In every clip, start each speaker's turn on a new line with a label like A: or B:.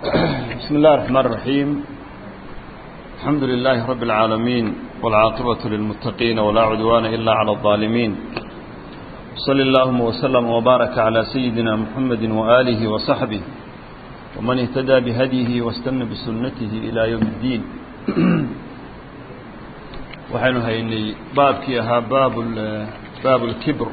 A: بسم الله الرحمن الرحيم الحمد لله رب العالمين والعاقبة للمتقين ولا عدوان إلا على الظالمين صلى اللهم وسلم وبارك على سيدنا محمد وآله وصحبه ومن اهتدى بهديه واستنى بسنته إلى يوم الدين وحين هيني باب كيها باب باب الكبر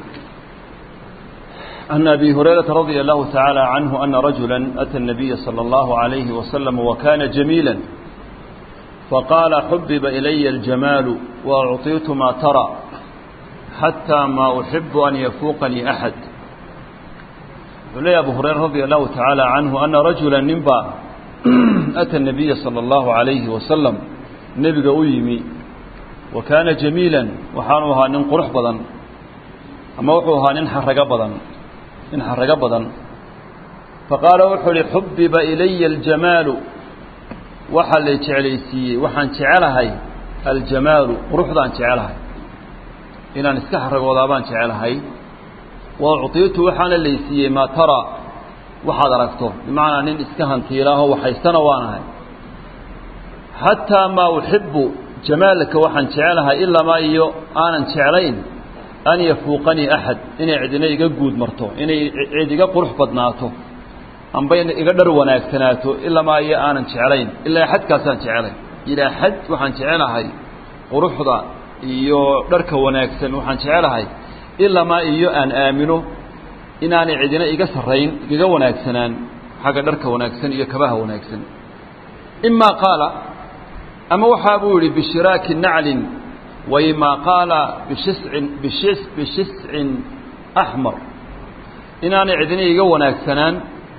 A: أن أبي هريرة رضي الله تعالى عنه أن رجلا أتى النبي صلى الله عليه وسلم وكان جميلا فقال حبب إلي الجمال وأعطيت ما ترى حتى ما أحب أن يفوقني أحد ولي أبو هريرة رضي الله تعالى عنه أن رجلا نبا أتى النبي صلى الله عليه وسلم نبي أيمي وكان جميلا وحانوها ننقرح بضا أما وحوها ننحرق بضا ننحرق بضا فقال وحل حبب إلي الجمال waxaa lay jeclaysiiyey waxaan jecelahay aljamaalu quruxdaan jecelahay inaan iska xaragoodaa baan jecelahay wa ucطiitu waxaana laysiiyey maa taraa waxaad aragto bimacnaa nin iska hantiilaaho waxaystana waanahay xataa maa uxibu jamaalka waxaan jecelahay ilamaa iyo aanan jeclayn an yafuuqanii axad inay cidina iga guud marto inay cid iga qurux badnaato amba iga dhar wanaagsanaato ilamaa iyo aanan jeclayn ilaa xadkaasaan jecelay ilaa xad waxaan jecelahay quruxda iyo dharka wanaagsan waxaan jecelahay ilamaa iyo aan aamino inaanay cidina iga sarrayn igaga wanaagsanaan xagga dharka wanaagsan iyo kabaha wanaagsan imaa qaala ama waxaa buu yidhi bishiraaki naclin waimaa qaala bishiscin bishis bishiscin axmar inaanay cidina iga wanaagsanaan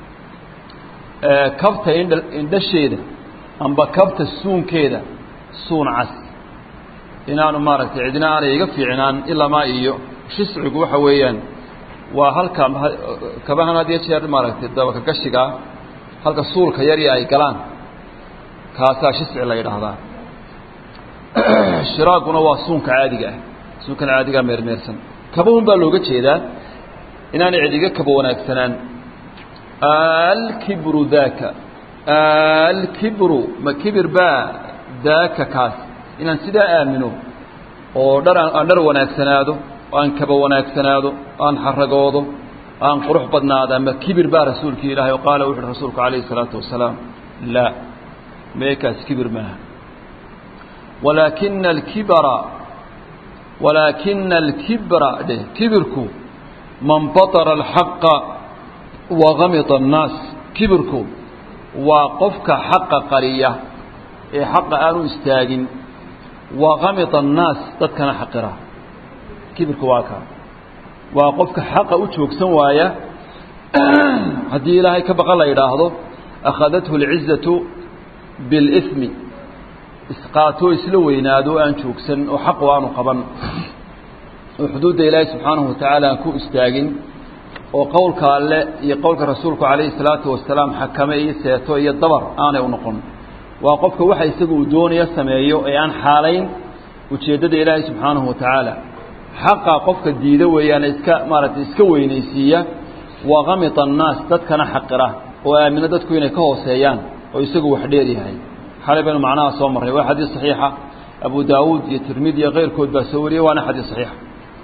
A: kabta indhasheeda amba kabta suunkeeda suun cas inaanu maaragtay cidina aanay iga fiicnaan ilamaa iyo shiscigu waxa weeyaan waa halka kabahan had iyo jeer maaragtay dabaka gashigaa halka suulka yari ay galaan kaasaa shisci la yidhaahdaa shiraaguna waa suunka caadiga ah suunkan caadigaa meermeersan kabahun baa looga jeedaa inaanay cid iga kaba wanaagsanaan alkibru daaka alkibru ma kibir baa daaka kaas inaan sidaa aamino oo dhar aan dhar wanaagsanaado aan kaba wanaagsanaado aan xaragoodo aan qurux badnaada ma kibir baa rasuulkii ilaahay oo qaala wuxu uhi rasuulku calayhi isalaatu wasalaam laa meekaas kibir maaha walaakina alkibra walaakina alkibra dheh kibirku man batara alxaqa wagamita annaas kibirku waa qofka xaqa qariya ee xaqa aanu istaagin wagamita annaas dadkana xaqira kibirku waa kaa waa qofka xaqa u joogsan waaya haddii ilaahay ka baqa la yidhaahdo akhadathu alcizatu biاlإثmi isqaatoo isla weynaado aan joogsan oo xaqu aanu qaban oo xuduudda ilaahay subxaanahu watacaala aan ku istaagin oo qowlka alle iyo qowlka rasuulku calayhi salaatu wasalaam xakame iyo seeto iyo dabar aanay u noqon waa qofka waxa isaga uu doonaya sameeyo ee aan xaalayn ujeeddada ilaahay subxaanahu watacaala xaqa qofka diida weeyaan iska maaragtay iska weynaysiiya waa kamita annaas dadkana xaqira oo aamino dadku inay ka hooseeyaan oo isagu wax dheer yahay xalay baynu macnaha soo marray waa xadiis saxiixa abu daawuud iyo tirmidi iyo keyrkood baa soo wariyey waana xadiis saxiixa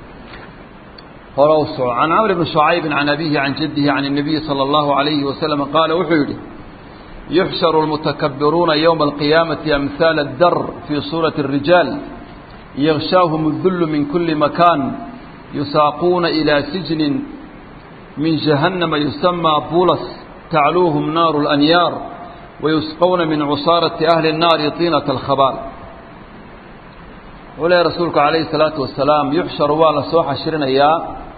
A: عن عمرو بن شعيب عن أبيه عن جده عن النبي صلى الله عليه وسلم قال وحيده يحشر المتكبرون يوم القيامة أمثال الدر في صورة الرجال يغشاهم الذل من كل مكان يساقون إلى سجن من جهنم يسمى بولس تعلوهم نار الأنيار ويسقون من عصارة أهل النار طينة الخبال walahi rasuulku calayhi salaatu wasalaam yuxsharu waa la soo xashrinayaa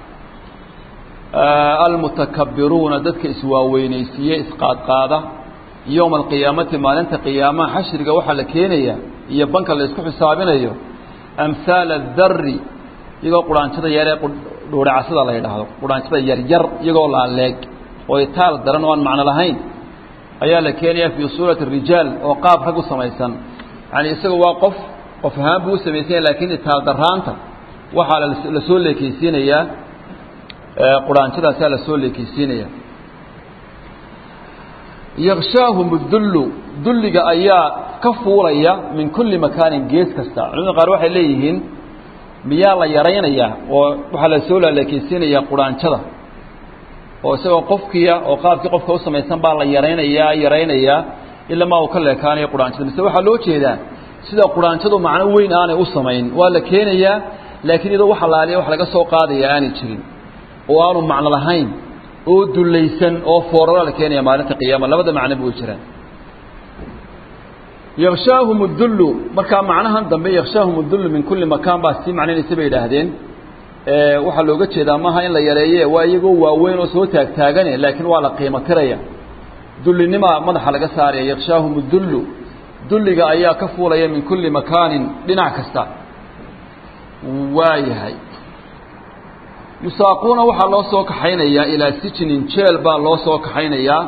A: almutakabbiruuna dadka iswaaweynaysiiye isqaadqaada yowma alqiyaamati maalinta qiyaamaha xashriga waxaa la keenaya iyo banka la isku xisaabinayo amhaala adari iyagoo quraanjada yaree dhuuracasada la yidhaahdo quraanjada yaryar iyagoo laaleeg oo itaal daran oo aan macno lahayn ayaa la keenaya fii suurati rijaal oo qaab rag u samaysan yani isaga waa qof qof ahaan buu u samaysanya laakiin itaal daraanta waxaa la soo leekeysiinayaa quraanjadaasaa la soo leekeysiinaya yakshaahum dullu dulliga ayaa ka fuulaya min kulli makaanin gees kasta culimada qaar waxay leeyihiin miyaa la yaraynayaa oo waxaa la soo laalekeysiinayaa quraanjada oo isagoo qofkiya oo qaabkii qofka u samaysan baa la yaraynayaa yaraynayaa ilaa maa uu ka leekaanayo quraanjada mise waxaa loo jeedaa sida quraanjadu macno weyn aanay u samayn waa la keenayaa laakiin iyadoo wax alaaliya wax laga soo qaadaya aanay jirin oo aanu macno lahayn oo dullaysan oo foorara la keenaya maalinta qiyaama labada macnoba way jiraan yakshaahum dullu markaa macnahan dambe yakshaahum dullu min kulli makaan baa sii macnaynaysa bay idhaahdeen waxaa looga jeedaa maaha in la yareeye waa iyagoo waaweyn oo soo taagtaagane laakiin waa la qiimo tiraya dullinimaa madaxa laga saaraya yakshaahum dullu dulliga ayaa ka fuulaya min kulli makaanin dhinac kasta waayahay yusaaquuna waxaa loo soo kaxaynayaa ilaa sijnin jeel baa loo soo kaxaynayaa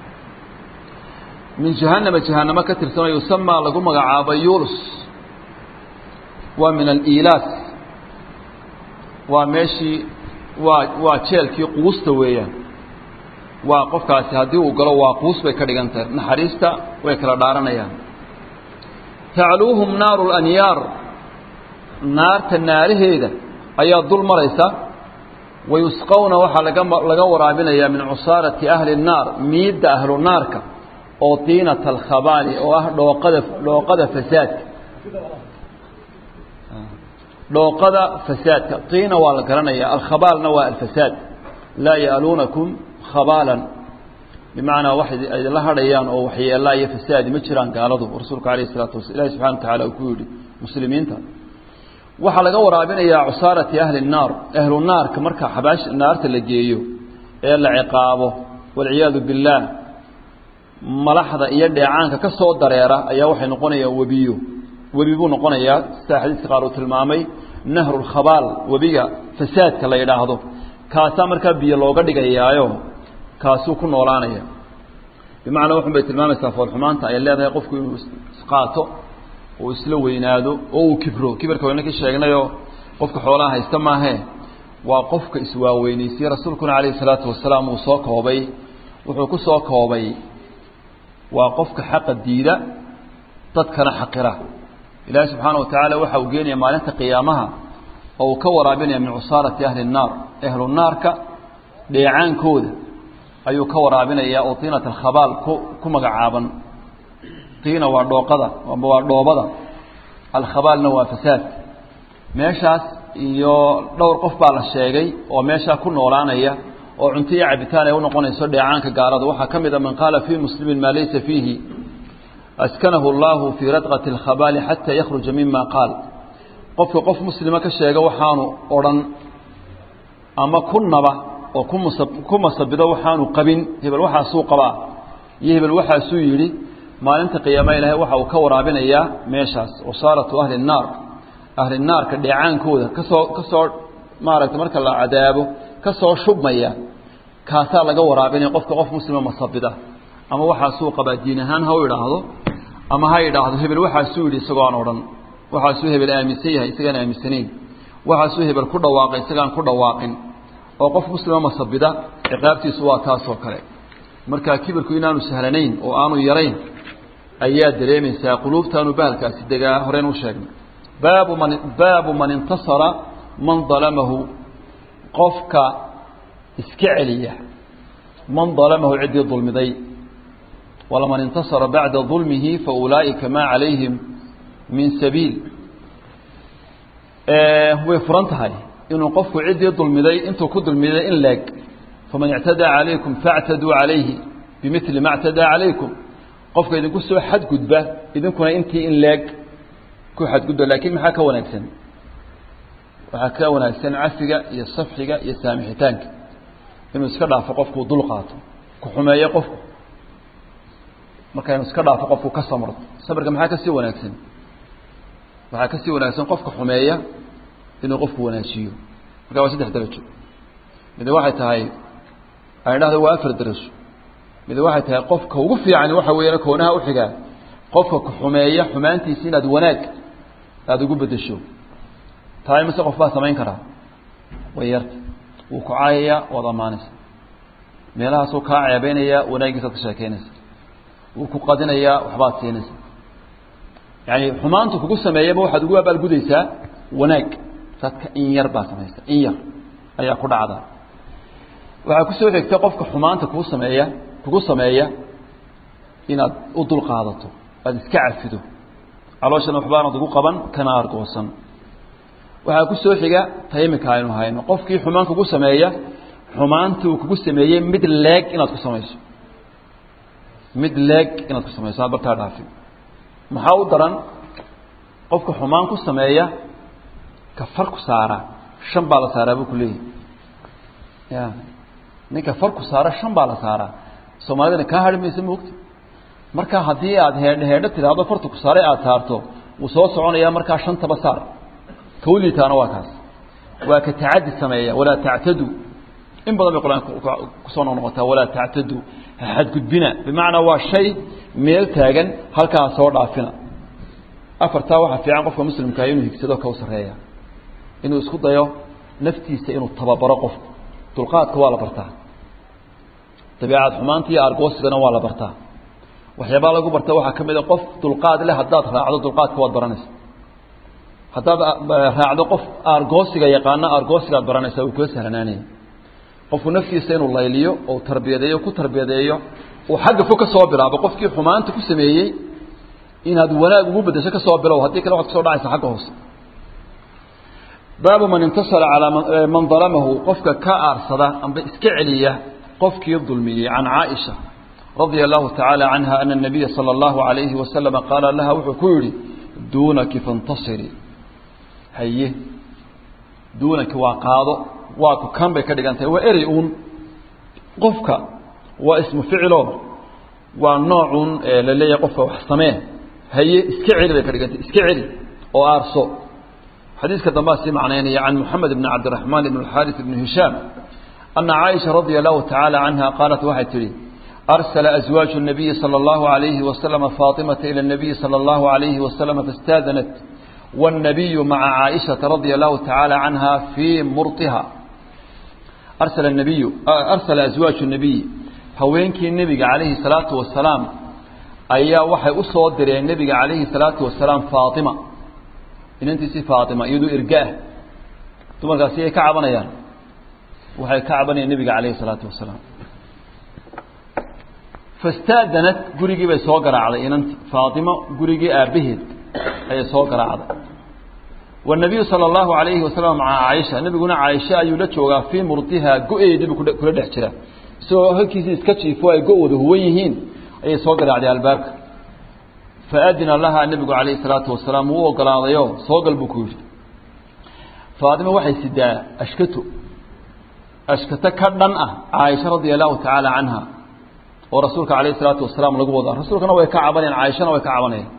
A: min jahannama jahanamo ka tirsanoo yusamaa lagu magacaabo yulus waa min aliilaas waa meeshii waa waa jeelkii quusta weeyaan waa qofkaasi haddii uu galo waa quus bay ka dhigan tahay naxariista way kala dhaaranayaan tacluuhum naaru lanyaar naarta naaraheeda ayaa dul maraysa wayusqawna waxaa laga laga waraabinayaa min cusaarati ahli الnaar miidda ahlu naarka oo tiinata alkhabaali oo ah dhooqada dhooqada fasaadka dhooqada fasaadka tiina waa la garanaya alkhabaalna waa alfasaad laa ya'luunakum khabaalan bimacnaa wax idinla hadhayaan oo waxyeelaa iyo fasaadi ma jiraan gaaladu rasuulku alayh الsalaatu wasala ilahi subxana wa tacala uu ku yidhi muslimiinta waxaa laga waraabinayaa cusaarati ahli الnaar ahlu naarka marka xabaash naarta la geeyo ee la ciqaabo walciyaadu biاllaah malaxda iyo dheecaanka ka soo dareera ayaa waxay noqonayaan webiyo webi buu noqonayaa sida xadiiska qaar uu tilmaamay nahru lkhabaal webiga fasaadka la yidhaahdo kaasaa markaa biyo looga dhigayaayo kaasuu ku noolaanaya bimacnaa waxun bay tilmaamaysaa foolxumaanta ay leedahay qofku inuu isqaato uu isla weynaado oo uu kibro kibirka wayna ka sheegnayoo qofka xoolaha haysta maahee waa qofka iswaaweynaysiye rasuulkuna calayhi salaatu wasalaam uu soo koobay wuxuu ku soo koobay waa qofka xaqa diida dadkana xaqira ilaahi subxaana wa tacaala waxa uu geenaya maalinta qiyaamaha oo uu ka waraabinaya min cusaarati ahli الnaar ahlu naarka dheecaankooda ayuu ka waraabinaya oo tiinat alkhabaal ku ku magacaaban tiina waa dhooqada amba waa dhoobada alkhabaalna waa fasaad meeshaas iyo dhowr qof baa la sheegay oo meeshaa ku noolaanaya oo cunto iyo cabitaan ay unoqonayso dheecaanka gaalada waxaa ka mid a man qaala fii muslimin maa laysa fiihi askanahu اllahu fii radqati اlkhabaali xataa yakhruja mima qaal qofka qof muslima ka sheega waxaanu odhan ama ku naba oo kumusa ku masabido waxaanu qabin hebel waxaasuu qabaa iyo hebel waxaasuu yidhi maalinta qiyaama ilaahay waxa uu ka waraabinayaa meeshaas wasaaratu ahli الnaar ahli naarka dheecaankooda kasoo kasoo maaragtay marka la cadaabo ka soo shubmaya kaasaa laga waraabinaya qofka qof muslima masabida ama waxaasuu qabaa diin ahaan ha u idhaahdo ama ha idhaahdo hebel waxaasuu yidhi isagoo aan odhan waxaasuu hebel aaminsan yahay isagaan aaminsanayn waxaasuu hebel ku dhawaaqay isagaan ku dhawaaqin oo qof muslima masabida ciqaabtiisu waa taasoo kale marka kibirku inaanu sahlanayn oo aanu yarayn ayaa dareemaysaa quluubtaanu bahalkaasi degaa horeen u sheegnay baabu man baabu man intasara man dalamahu qofka iska celiya man dalamahu ciddii dulmiday walaman intasara bacda dulmihi faulaa'ika maa calayhim min sabiil way furan tahay inuu qofku ciddii dulmiday intuu ku dulmiday in leeg faman ictadaa calaykum faاctaduu calayhi bimili ma اctadaa calaykum qofka idinku soo xadgudba idinkuna intii in leeg ku xadgudba laakiin maxaa ka wanaagsan waxaa ka wanaagsan cafiga iyo safxiga iyo saamixitaanka inuu iska dhaafo qofkuu dul qaato ku xumeeyo qofku marka inuu iska dhaafo qofku ka samro sabirka maxaa kasii wanaagsan waxaa kasii wanaagsan qofka xumeeya inuu qofku wanaajiyo marka waa saddex darajo mid waxay tahay aan idhahdo waa afar darajo mid waxay tahay qofka ugu fiican waxa weeyaan koonaha uxigaa qofka ku xumeeya xumaantiisa inaad wanaag aada ugu bedesho tahay mise qof baa samayn karaa way yarta wuu ku caayayaa waad ammaanaysa meelahaasuu kaa ceebeynaya wanaagiisaad ka sheekeynaysa wuu ku qadinayaa waxbaad siinaysa yani xumaantu kugu sameeyaba waxaad ugu abaalgudaysaa wanaag dadka in yar baa samaysa in yar ayaa ku dhacda waxaa kusoo xigta qofka xumaanta kuu sameeya kugu sameeya inaad u dul qaadato aada iska cafido calooshana waxbaanad ugu qaban kana argoosan waxaa ku soo xiga taymika aynu hayno qofkii xumaan kugu sameeya xumaanta uu kugu sameeyey mid leeg inaad ku samayso mid leeg inaad ku samayso aad bartaa dhaafin maxaa u daran qofka xumaan ku sameeya ka far ku saara shan baa la saaraa buu ku leeyahy ya ninka far ku saara shan baa la saaraa soomaalidana kaa hari maysa moogta marka haddii aad heedho heedho tidhaahdo farta ku saaray aada saarto wuu soo soconayaa markaa shantaba saar kawliitaana waa kaas waa ka tacadi sameeya walaa tactadu in badan bay qur-aanka kusoo noqnoqotaa walaa tactadu ha xadgudbina bimacnaa waa shay meel taagan halkaa soo dhaafina afartaa waxaa fiican qofka muslimkaa inuu higsado ka u sarreeya inuu isku dayo naftiisa inuu tababaro qofku dulqaadka waa la bartaa dabeecad xumaanta iyo argoosigana waa la bartaa waxyaabaa lagu barta waxaa ka mid a qof dulqaad leh haddaad raacdo dulqaadka waad baranaysa haddaad raacdo qof argoosiga yaqaana argoosigaad baranaysaa uu kula sahlanaanaya qofku naftiisa inuu layliyo oo tarbiyadeeyo ku tarbiyadeeyo uu xagga fog ka soo bilaabo qofkii xumaanta ku sameeyey inaad wanaag ugu bedesho ka soo bilow haddii kale waxad kusoo dhacaysa xagga hoose baabu man intasara calaa man dalamahu qofka ka aarsada amba iska celiya qofkii dulmiyey can caaisha radia allahu tacaala canha ana الnabiya salى اllahu alayhi wasalama qaala laha wuxuu ku yihi duunaki fantasiri haye duunaki waa qaado waa ku kan bay ka dhigan tahay waa erey uun qofka waa ismu ficilo waa noocun la leeyahay qofka wax samee haye iska celi bay ka dhigan tahay iska celi oo aarso xadiiska dambaa sii macnaynaya can moxamed bn cabdiraxmaan ibn اlxaaris ibn hishaam ana caaisha radia allahu tacaala canha qaalat waxay tidhi أرسل أزواج النبي صلى الله عليه وسلم فاطمة إلى النبي صلى الله عليه وسلم فاستاذنت والنبي مع عائشة رضي الله تعالى عنها في مرطها أرسل النبي أرسل أزواج النبي هوينك النبي عليه الصلاة والسلام أيا وحي أصدر النبي عليه الصلاة والسلام فاطمة إن أنت سي فاطمة يدو إرقاه ثم قال سي كعبنا يعني وحي كعبنا النبي عليه الصلاة والسلام fastaadanat gurigii bay soo garaacday inanti faatima gurigii aabbaheed ayay soo garaacday wanabiyu sala allahu alayhi wasalam maca caaisha nebiguna caaisha ayuu la joogaa fii murdihaa go-eediibu kula dhex jira isagoo halkiisii iska jiifo ay go-wada huwan yihiin ayay soo garaacday albaabka faadina lahaa nebigu calayhi salaatu wasalaam wuu ogolaadayo soo gal buu ku yidhi faatima waxay sidaa ashkato ashkato ka dhan ah caaisha radia allahu tacaala canha oo rasuulka alayh الsalaatu wasalaam lagu wada rasuulkana way ka cabanayaan caaishana way ka cabanayaan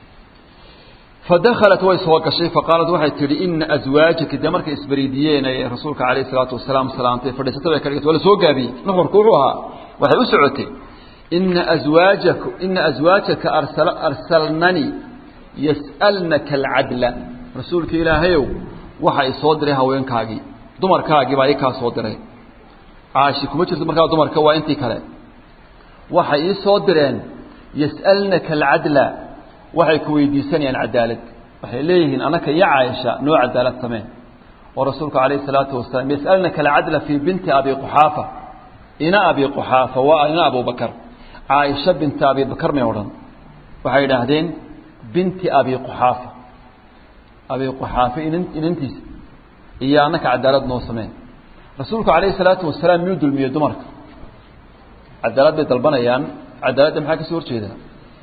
A: fadakhalat way soo gashay faqaalat waxay tihi ina aswaajaki dee markay isbariidiyeen ay rasuulka alayh الsalaatu wasalaam salaamtay fadhiisata bay ka dhigtay waa la soo gaabiyey nuxurku wuxuu ahaa waxay u socotay ina aswaajak ina aswaajaka arsal arsalnani yas'alnaka alcadla rasuulka ilaahayow waxa i soo diray haweenkaagii dumarkaagii baa i kaa soo diray caashi kuma jirto markaa dumarka waa intii kale waxay ii soo direen yas'alnaka alcadla waxay ku weydiisanayaan cadaalad waxay leeyihiin anaka iyo caaisha noo cadaalad sameen oo rasuulku calayhi salaatu wasalaam yas'alnaka alcadla fii binti abi quxaafa ina abi quxaafa waa ina abubakar caaisha binti abi bakar may odhan waxay idhaahdeen binti abi quxaafa abi quxaafa inantiisa iyo anaka cadaalad noo sameen rasuulku calayhi salaatu wasalaam miyuu dulmiyey dumarka cadaalad bay dalbanayaan cadaaladda maxaa kasoo horjeedaa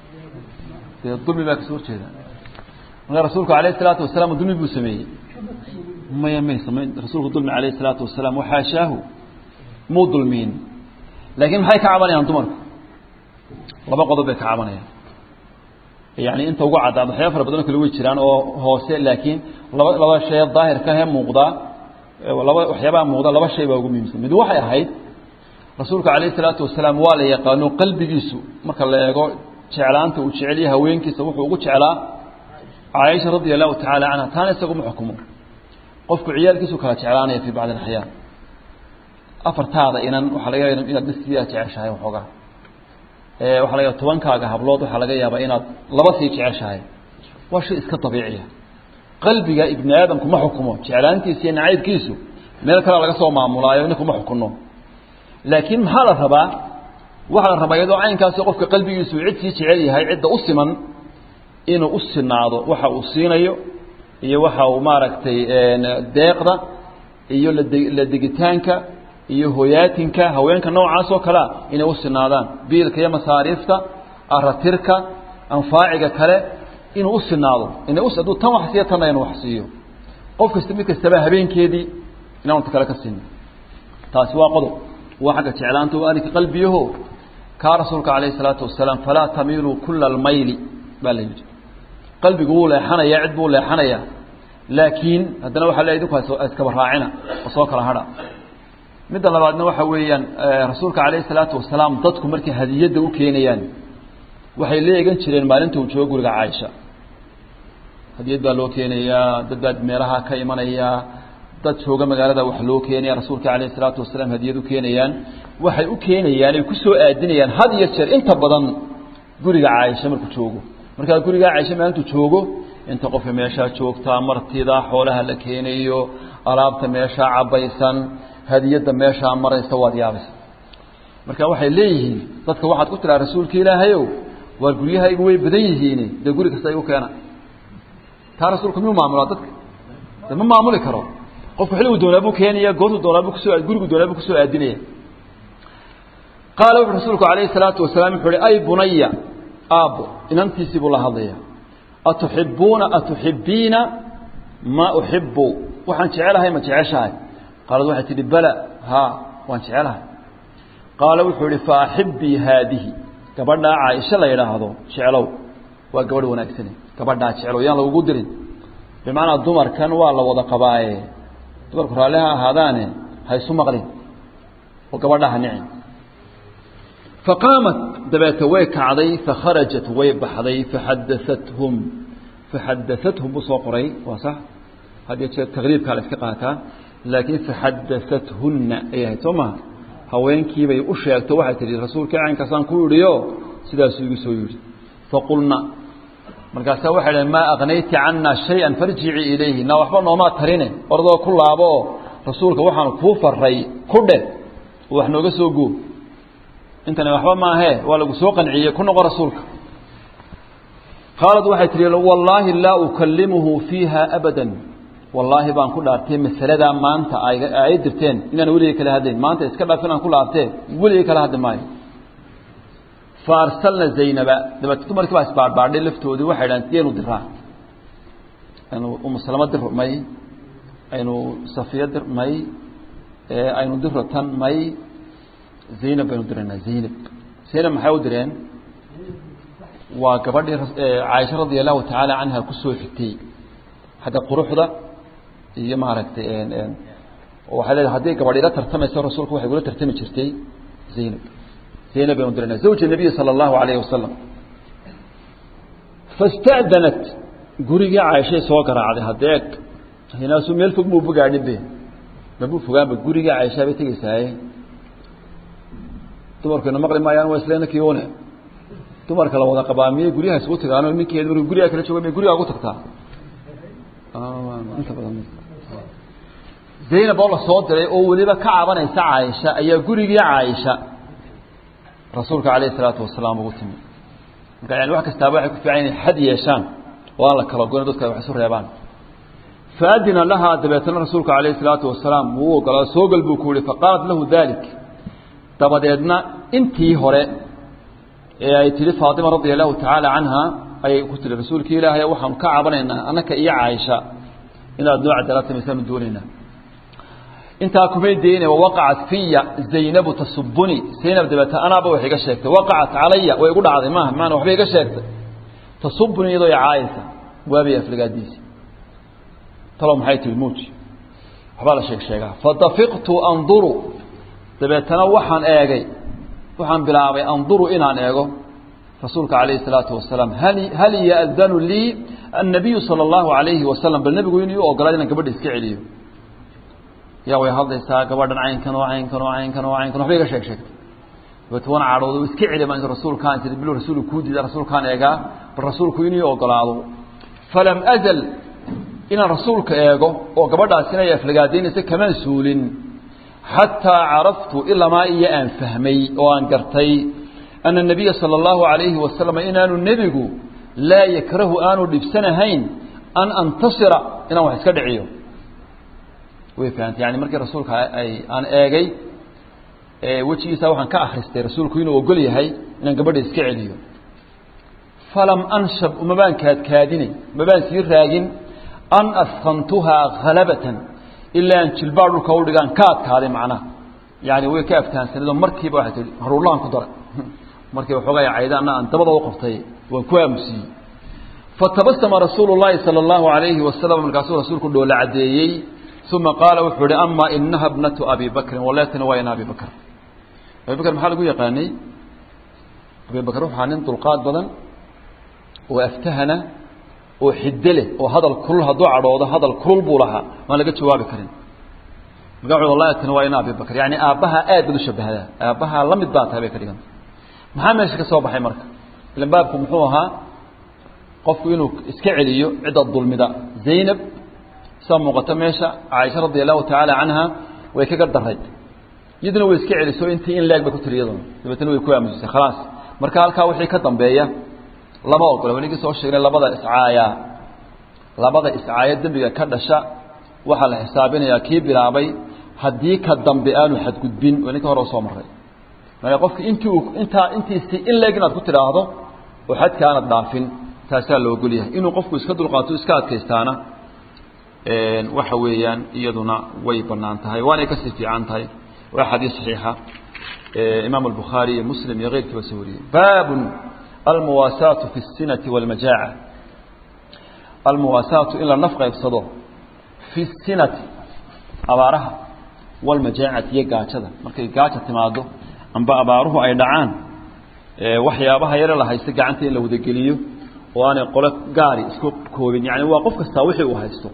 A: dee dulmi baa kasoo horjeeda marka rasuulku alayh الsalaatu wasalaam dulmi buu sameeyey maya may samayn rasuulku dulmi alayh الsalaatu wasalaam waxaashaahu muu dulmiin laakiin maxay ka cabanayaan dumarku laba qodob bay ka cabanayaan yani inta ugu caddaad waxyaaba fara badanoo kale way jiraan oo hoose laakiin laba laba shay daahirka he muuqdaa laba waxyaabaha muuqda laba shay baa ugu muhiimsan mid waxay ahayd rasuulku calayh isalaatu wasalaam waa la yaqaano qalbigiisu marka la eego jeclaanta uu jeceliyay haweenkiisa wuxuu ugu jeclaa caaisha radia allahu tacaala canha taana isaguma xukumo qofku ciyaalkiisu kala jeclaanaya fii bacdi alaxyaan afartaada inan waxaa laga yaaba inaad naftiidaa jeceshahay waxoogaa waxaa laga tobankaaga hablood waxaa laga yaabaa inaad laba sii jeceshahay waa shay iska dabiiciya qalbiga ibni aadamku ma xukumo jeclaantiisa iyo nacaybkiisu meel kale laga soo maamulaayo ninku ma xukuno laakiin maxaa la rabaa waxaa la rabaa iyadoo caynkaasi qofka qalbigiisu cid sii jecel yahay cidda u siman inuu u sinaado waxa uu siinayo iyo waxa uu maaragtay deeqda iyo la degitaanka iyo hoyaatinka haweenka noocaas oo kalea inay u sinaadaan biilka iyo masaariifta aratirka anfaaciga kale inuu u sinaado ina hadduu tan wax siiyo tanna inuu wax siiyo qof kasta mid kastaba habeenkeedii inaanu ta kale ka siinin taasi waa qodob waa xagga jeclaanta waa arinka qalbiyaho kaa rasuulka calayhi salaatu wasalaam falaa tamiiluu kula almayli baa la yidhi qalbigu wuu leexanaya cid buu leexanaya laakiin haddana waxaa le idinku iskaba raacina oo soo kala hadha midda labaadna waxa weeyaan rasuulka calayhi salaatu wasalaam dadku markay hadiyadda u keenayaan waxay la eegan jireen maalinta uu joogo guriga caaisha hadiyad baa loo keenayaa dad baa meelaha ka imanaya dad jooga magaalada wax loo keenaya rasuulka calayhi salaatu wasalaam hadiyad u keenayaan waxay u keenayaan ay ku soo aadinayaan had iyo jeer inta badan guriga caaisha markuu joogo markaa guriga caaisha maalintuu joogo inta qofka meeshaa joogtaa martida xoolaha la keenayo alaabta meeshaa cabaysan hadiyadda meeshaa maraysa waad yaabaysa marka waxay leeyihiin dadka waxaad ku tiraa rasuulka ilaahayow waa guryahaygu way badan yihiin dee guri kasta igu keena taa rasuulku miyuu maamulaa dadka de ma maamuli karo qofku xilligu doonaa buu keenaya goortu doonaa buu kusoo gurigu doonaa buu kusoo aadinaya qaala wuxu rasuulku calayhi salaatu wasalaam wuxuu uhi ay bunaya aabbo inantiisii buu la hadlaya atuxibuuna atuxibiina maa uxibu waxaan jecelahay ma jeceshahay qaalad waxay tidhi bala haa waan jecelahay qaala wuxuu ihi fa axibii haadihi gabadhaa caaisha la yidhaahdo jeclow waa gabadh wanaagsane gabadhaa jeclow yaan lagugu dirin bimacnaa dumarkan waa la wada qabaaye dumarku raalli ha ahaadaane ha isu maqlin oo gabadhaa ha nicin faqaamat dabeete way kacday fakharajat way baxday faxadaathum faxadaathum buu soo qoray waa sax hadiyo jeer taqriibkaa la iska qaataa laakiin faxadaathunna ay ahayd soo maha haweenkiibay u sheegto waxay tihi rasuulkii caynkaasaan ku idhiyo sidaasuu igu soo yidhi faqulna markaasaa waxay dhaheen maa aknayti cana shay-an farjicii ilayhi na waxba noomaa tarine ordoo ku laabo oo rasuulka waxaan kuu faray ku dheh oo wax nooga soo goo intani waxba maahee waa lagu soo qanciyey ku noqo rasuulka qaalad waxay tihi wallaahi laa ukalimuhu fiiha abadan wallaahi baan ku dhaartay masaladaa maanta ay dirteen inaan weligay kala hadlayn maanta iska dhaaf inaan ku laabtee weligay kala hadli maayo fa arsalna zaynaba dabeete dumarkii baa isbaadhbaadhay laftoodii waxay dhahan sideenu diraa aynu umusalamo dir may aynu safiya dir may aynu diro tan may zaynab baynu diraynaa zaynab zaynab maxay u direen waa gabadhii caaisha radia allahu tacaala canha kusoo xigtay xagga quruxda iyo maaragtay waxay leedahay haddii gabadh ila tartamayso rasuulku waxay gula tartami jirtay zaynab zaynab baynu diranaa zawja nabiyi sala allahu alayhi wasalam fasta'danat gurigii caaishay soo garaacday hadeeg hinaasuu meel fog muu bogaadhin be mabuu fogaanba gurigii caaishaa bay tegeysaaye dumarkayna maqli maayaan waa isleena kiyoone dumarka la wada qabaa miyay guryaha isugu tagaano ninkeed markuu gurigaa kala jooga miyay gurigaa ugu tagtaa inta badan zaynab oo la soo diray oo weliba ka cabanaysa caaisha ayaa gurigii caaisha rasuulka calayhi salaatu wasalaam ugu timi marka yani wax kastaaba waxay ku fiican inay xad yeeshaan oo aan la kala goyn dadka ay wax isu reebaan faadina lahaa dabeetana rasuulka calayhi salaatu wasalaam wuu ogolaa soo gal buu ku yihi faqaalat lahu dalik dabadeedna intii hore ee ay tihi faatima radia allahu tacaala canha ayay ku tiri rasuulkii ilaahay waxaanu ka cabanaynaa annaka iyo caaisha inaad noo cadaalad samaysaanu doonaynaa intaa kumay deyne wawaqacat fiya zaynabu tasubuni zaynab dabeete anaaba wax iga sheegtay waqacat calaya way igu dhacday maaha maana waxba iga sheegtay tasubuni iyadoo i caayisa waabay aflagaadiisi talo maxay tihi muuji waxbaa la sheeg sheegaa fadafiqtu anduru dabeetana waxaan eegay waxaan bilaabay anduru inaan eego rasuulka calayhi الsalaatu wasalaam hal hal ya'danu lii annabiyu salى اllahu alayhi wasalam bal nebigu inuu u ogolaad inaan gabadha iska celiyo yaa way hadlaysaa gabadhan caynkan oo caynkan oo caynkan oo caynkan waxba iga sheeg sheegtay dabeet wana cadhooda iska celi baan rasuulkaan tii bil rasuulku kuu diida rasuulkaan eegaa bal rasuulku inii ogolaado falam azal inaan rasuulka eego oo gabadhaas inay aflagaadaynaysa kamaan suulin xataa caraftu ilamaa iyo aan fahmay oo aan gartay ana الnabiya salى اllahu عalayhi wasalam inaanu nebigu laa yakrahu aanu dhibsanahayn an antasira inaan wax iska dhiciyo way fahamtay yani markii rasuulka ay aan eegay wejigiisa waxaan ka akristay rasuulku inuu ogol yahay inaan gabadha iska celiyo falam anshab umabaan kaadkaadinay umabaan sii raagin an askantuhaa halabatan ilaa aan jilbaar dhulka u dhigaan ka adkaaday macnaha yani way ka aftahansanado markiiba waxay tii haruurlaan ku daray markiiba xoogay caydaana aan dabada u qabtay waan ku aamusiyey fatabasama rasuulu llaahi sala allahu alayhi wasalam markaasuu rasuulku dhoola caddeeyey uma qaala wuxuu ihi ama inaha bnatu abi bakrin waleetana waa ina abi bakr abi bakr maxaa lagu yaqaanay abi bakr waxaa nin dulqaad badan oo aftahana oo xidde leh oo hadal kulul hadduu cadhoodo hadal kulul buu lahaa waan laga jawaabi karin marka wuxuu wallahi tani waa ina abi bakr yani aabbaha aad bad u shabahdaa aabbaha la mid baa tahay bay ka dhiganta maxaa meesha ka soo baxay marka ilan baabku muxuu ahaa qofku inuu iska celiyo cidda dulmida zaynab saa muuqata meesha caaisha radi allahu tacaala canha way kaga daray iyaduna way iska celiso intii in leeg bay ku tiri iyaduna dabeetna way ku aamusisay khalaas marka halkaa wixii ka dambeeya lama ogola wanigii soo sheegnay labada iscaaya labada iscaaya dembiga ka dhasha waxaa la xisaabinayaa kii bilaabay haddii ka dambe aanu xadgudbin waa ninka hore usoo maray marka qofki intii uu intaa intiisi in leeg inaad ku tidhaahdo oo xadka aanad dhaafin taasaa la ogol yahay inuu qofku iska dulqaato iska adkaystaana waxa weeyaan iyaduna way banaan tahay waanay kasii fiican tahay waa xadiis saxiixa imaam albukhaari iyo muslim iyo keyrkiiba soo wariyey baabun almuwaasaatu fi الsinati wاlmajaaca almuwaasaatu in la naf qaybsado fi الsinati abaaraha wاlmajaacati iyo gaajada markay gaaja timaado amba abaaruhu ay dhacaan waxyaabaha yare la haysta gacanta in la wadageliyo oo aanay qolo gaari isku koobin yani waa qof kastaa wixii uu haysto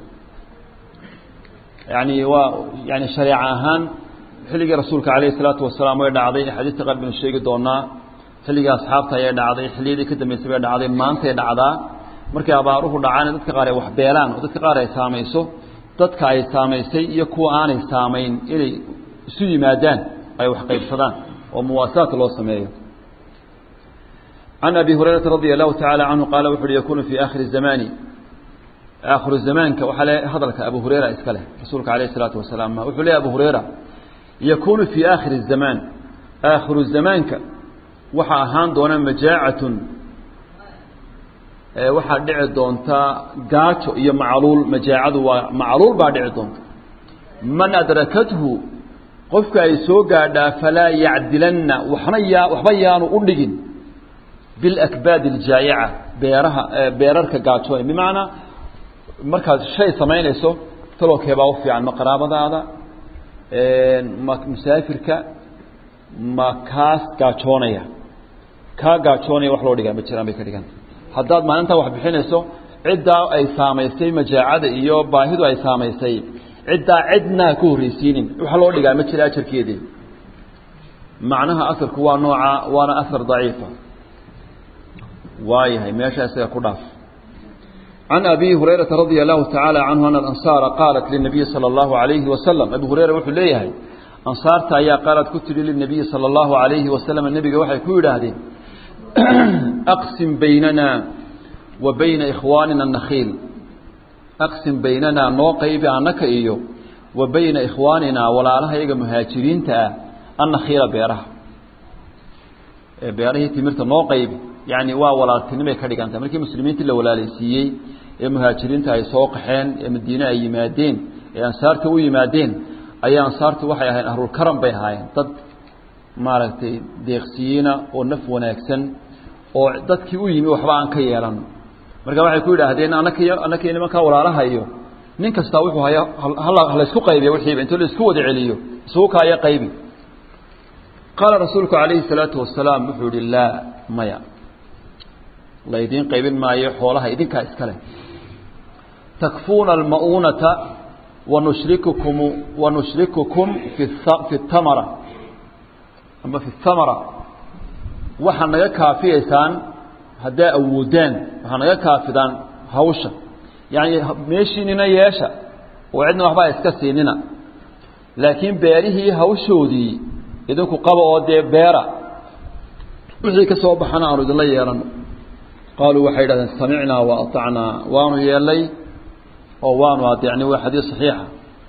A: yani waa yani shareeca ahaan xilligii rasuulka alayh الsalaatu wasalaam way dhacday axaadiista qaar baynu sheegi doonaa xilligii asxaabta ayay dhacday xilliyadii ka dambeysay bay dhacday maantay dhacdaa markay abaaruhu dhacaan dadka qaar ay wax beelaan oo dadka qaar ay saamayso dadka ay saamaysay iyo kuwa aanay saamayn inay isu yimaadaan ay wax qaybsadaan oo muwaasaat loo sameeyo can abi hurayrata radia allahu tacaala canhu qaala wuxu uhi yakunu fii aakhiri zamani aakhiru zamaanka waxaa le hadalka abu hureyra iska leh rasuulka alayh isalaatu wasalaam wuxuu leeya abu hureyra yakunu fii aakhiri zamaan aakhiru zamaanka waxaa ahaan doona majaacatun waxaa dhici doonta gaajo iyo macluul majaacadu waa macluul baa dhici doonta man adrakathu qofka ay soo gaadhaa falaa yacdilanna waxna yaa waxba yaanu u dhigin bilakbaadi اljaayica beeraha beerarka gaajoonay bimacnaa markaad shay samaynayso talokeebaa u fiican ma qaraabadaada ma musaafirka ma kaas gaajoonaya kaa gaajoonaya wax loo dhigaa ma jiraan bay ka dhiganta haddaad maalintaa wax bixinayso ciddaa ay saamaysay majaacada iyo baahidu ay saamaysay ciddaa cidnaa ka horreysiinin wax loo dhigaa ma jira ajarkeedii macnaha asarku waa nooca waana asar daciifa waayahay meesha isaga ku dhaaf can abi hurayrata radia allahu tacaala canhu ana alansaara qaalat linabiyi sala allahu alayhi wasalam abi hureyra wuxuu leeyahay ansaarta ayaa qaalad ku tidhi linabiyi sala allahu alayhi wasalam nebiga waxay ku yidhaahdeen aqsim baynana wa bayna ikhwaanina nakhiil aqsim baynanaa noo qaybi annaka iyo wa bayna ikhwaaninaa walaalaha iyaga muhaajiriinta ah annakhiila beeraha beerahii timirta noo qaybi yani waa walaaltinimay ka dhiganta markii muslimiintii la walaalaysiiyey ee muhaajiriinta ay soo qaxeen ee madiine ay yimaadeen ee ansaarta u yimaadeen ayaa ansaartu waxay ahayn ahlulkaram bay ahaayeen dad maaragtay deeqsiyiina oo naf wanaagsan oo dadkii u yimi waxba aan ka yeelan marka waxay ku yidhaahdeen anaka anaka nimankaa walaalaha iyo nin kastaa wuxuu haya halaysku qaybiya wixiiba inta laisku wada celiyo isugu kaaya qaybi qaala rasuulku calayhi salaatu wasalaam wuxuu yihi laa maya laydiin qaybin maayo xoolaha idinkaa iska leh takfuuna alma'uunata wanushrikukum wanushrikukum fi fi tamara amba fi thamara waxaa naga kaafiyaysaan haddaa awoodaan waxaa naga kaafidaan hawsha yacni meeshiinina yeesha oo cidna waxbaa iska siinina laakiin beerihii hawshoodii idinku qaba oo dee beera wixii ka soo baxana aanu idinla yeelano qaaluu waxay yidhahdeen samicnaa wa aطacnaa waanu yeelay oo waanu adeecnay waa xadiis saxiixa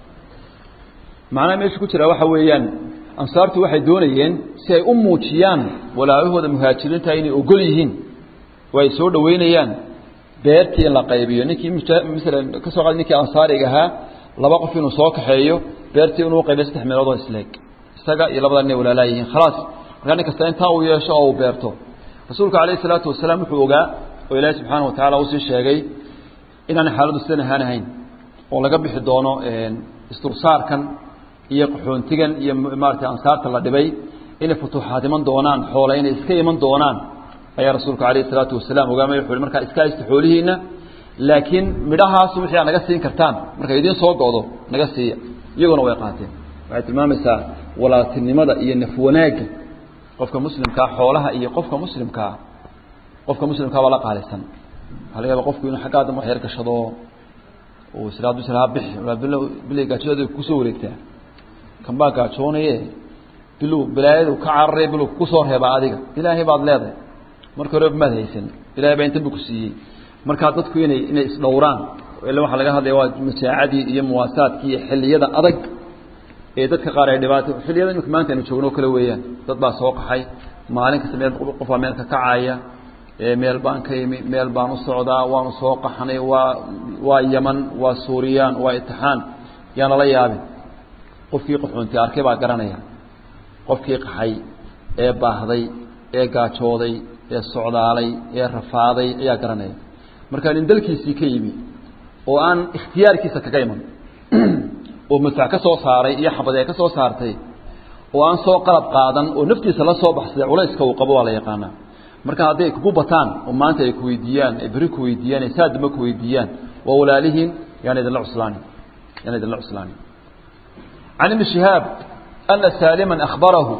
A: macnaha meesha ku jira waxa weeyaan ansaartu waxay doonayeen si ay u muujiyaan walaalahooda muhaajiriinta inay ogol yihiin oo ay soo dhoweynayaan beertii in la qaybiyo ninkii masalan ka soo qaad ninkii ansaariga ahaa laba qof inuu soo kaxeeyo beertii inuu qaybiyo saddex meelood oo isleeg isaga iyo labada nin ay walaalaa yihiin khalaas markaa nin kasta intaa uu yeesho oo uu beerto rasuulku calayhi salaatu wasalaam wuxuu ogaa oo ilaahi subxaana wa tacala usii sheegay inaanay xaaladdu sidan ahaan ahayn oo laga bixi doono istursaarkan iyo qaxoontigan iyo maarata ansaarta la dhibay inay futuuxaad iman doonaan xoola inay iska iman doonaan ayaa rasuulku calayhi salaatu wasalaam ogaamay wuxu uhi markaa iska haysta xoolihiinna laakiin midhahaas wixii aad naga siin kartaan markay idiin soo go'do naga siiya iyaguna way qaateen waxay tilmaamaysaa walaaltinimada iyo naf wanaagga qofka muslimkaa xoolaha iyo qofka muslimkaa qofka muslimkaa baa la qaalisan waxaa laga yaaba qofku inuu xaggaa dambe wax yar gashado uu israa du israa bixi bilay gaajadooda kusoo wareegtaa kan baa gaajoonaye bilow bilaayadu ka cararay bilow kusoo reebaa adiga ilaahay baad leedahay marka horeba maad haysan ilahay baa intan bu ku siiyey markaa dadku inay inay isdhowraan ila waxaa laga hadlaya waa masaacadii iyo muwaasaadkii iyo xilliyada adag ee dadka qaar ay dhibaato xilliyada imika maanta aynu joogno o kale weeyaan dad baa soo qaxay maalin kasta meel qofbaa meel ka kacaya meel baan ka yimi meel baan u socdaa waanu soo qaxnay waa waa yaman waa suuriyaan waa itixaan yaana la yaabin qofkii qaxoontii arkay baa garanaya qofkii qaxay ee baahday ee gaajooday ee socdaalay ee rafaaday ayaa garanaya marka nin dalkiisii ka yimi oo aan ikhtiyaarkiisa kaga iman oo madfac ka soo saaray iyo xabadee ka soo saartay oo aan soo qalab qaadan oo naftiisa la soo baxsaday culayska uu qabo waa la yaqaanaa marka hadday kugu bataan oo maanta ay kuweydiiyaan ay beri kuweydiiyaan ay saadama kuweydiiyaan waa walaalihiin yaana idinla cuslaanin yaana idinla cuslaanin can ibni shihaab ana saaliman akhbarahu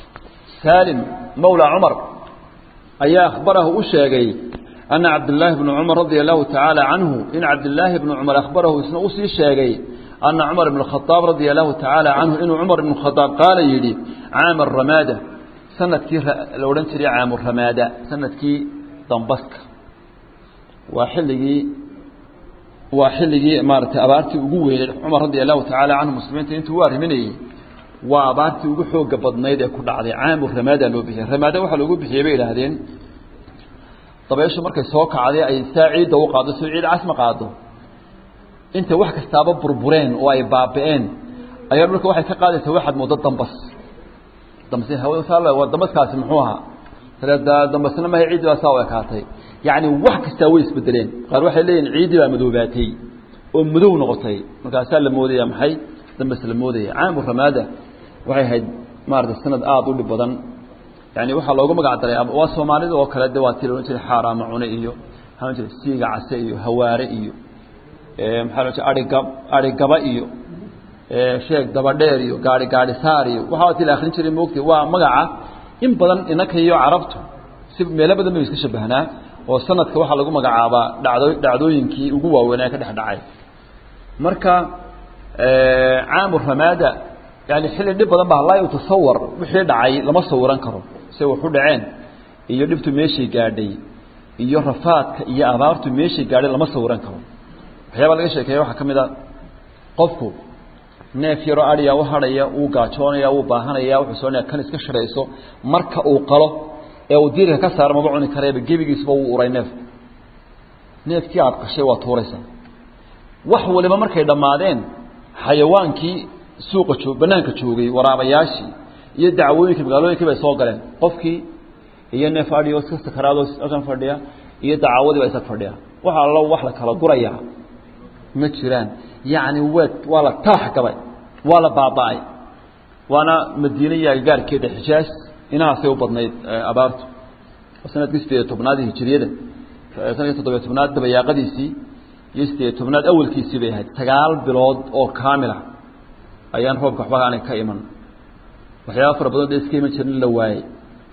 A: saalim mawla cumar ayaa akhbarahu u sheegay ana cabdillaahi bnu cumar radia allahu tacaala canhu in cabdillaahi bnu cumar akhbarahu isna usii sheegay ana cumar bn khadaab radia allahu tacaala canhu inuu cumar ibnu khadaab qaala yidhi caama ramaada sanadkii la odhan jiray caamu ramaada sanadkii dambaska waa xilligii waa xilligii maaratay abaartii ugu weyneed cumar radia allahu tacaala canhu muslimiinta intuu u arriminayey waa abaartii ugu xooga badnayd ee ku dhacday caamu ramaada loo bixiyey ramaada waxaa loogu bixiyey bay idhaahdeen dabayshu markay soo kacday ay saa ciidda u qaado soo ciid casma qaado inta wax kastaaba burbureen oo ay baaba'een ayaa dhulka waxay ka qaadaysaa waxaad moodo dambas dambas waa dambaskaasi muxuu ahaa dambasna mahay ciiddi baa saa u ekaatay yacni wax kastaa way isbedeleen qaar waxay leeyihin ciiddii baa madoobaatay oo madow noqotay markaasaa la moodaya maxay dambas la moodaya caamu ramaada waxay ahayd maarata sanad aada u dhib badan yani waxaa loogu magac daray waa soomaalida oo kale de waa ti laodhan jiray xaaraama cune iyo maxaa jira siiga case iyo hawaare iyo maxaa lo aigab arigaba iyo sheeg dabadheer iyo gaari gaari saar iyo waxaa ti la akrin jiray moogtay waa magaca in badan inaka iyo carabtu si meelo badan bay iska shabahnaa oo sanadka waxaa lagu magacaabaa dhacdo dhacdooyinkii ugu waaweynaa ka dhex dhacay marka caamu ramaada yani xilli dhib badan baa laa yutasawar wixii dhacay lama sawiran karo say waxu dhaceen iyo dhibtu meeshay gaadhay iyo rafaadka iyo abaartu meeshay gaadhay lama sawiran karo waxyaaba laga sheekeeya waxaa ka mid a qofku neef yaroo adhiya u hadhaya wuu gaajoonaya wuu baahanaya wuxuu soonaya kan iska shirayso marka uu qalo ee uu diirka ka saaro maba cuni kareeba gebigiisba wuu uray neefku neefkii aad qashay waa tuuraysa wax waliba markay dhammaadeen xayawaankii suuqa joog banaanka joogay waraabayaashii iyo dacwooyinkii magaalooyinkii bay soo galeen qofkii iyo neef adhiyo iska sakaraadoo halkan fadhiya iyo dacaawadii baa isag fadhiya waxa allo wax la kala gurayaa ma jiraan yacni waa waa la talax gabay waa la baaba'ay waana madiine iyo agagaarkeeda xijaas inahaasay u badnayd abaartu sanadkii sideed iyo tobnaad hijiriyada sanadkii toddobiyo tobnaad dabayaaqadiisii iyo sideed iyo tobnaad awalkiisii bay ahayd sagaal bilood oo kaamila ayaan roobka waxba aanay ka iman waxyaaba fara badan de iska iman jirin la waayey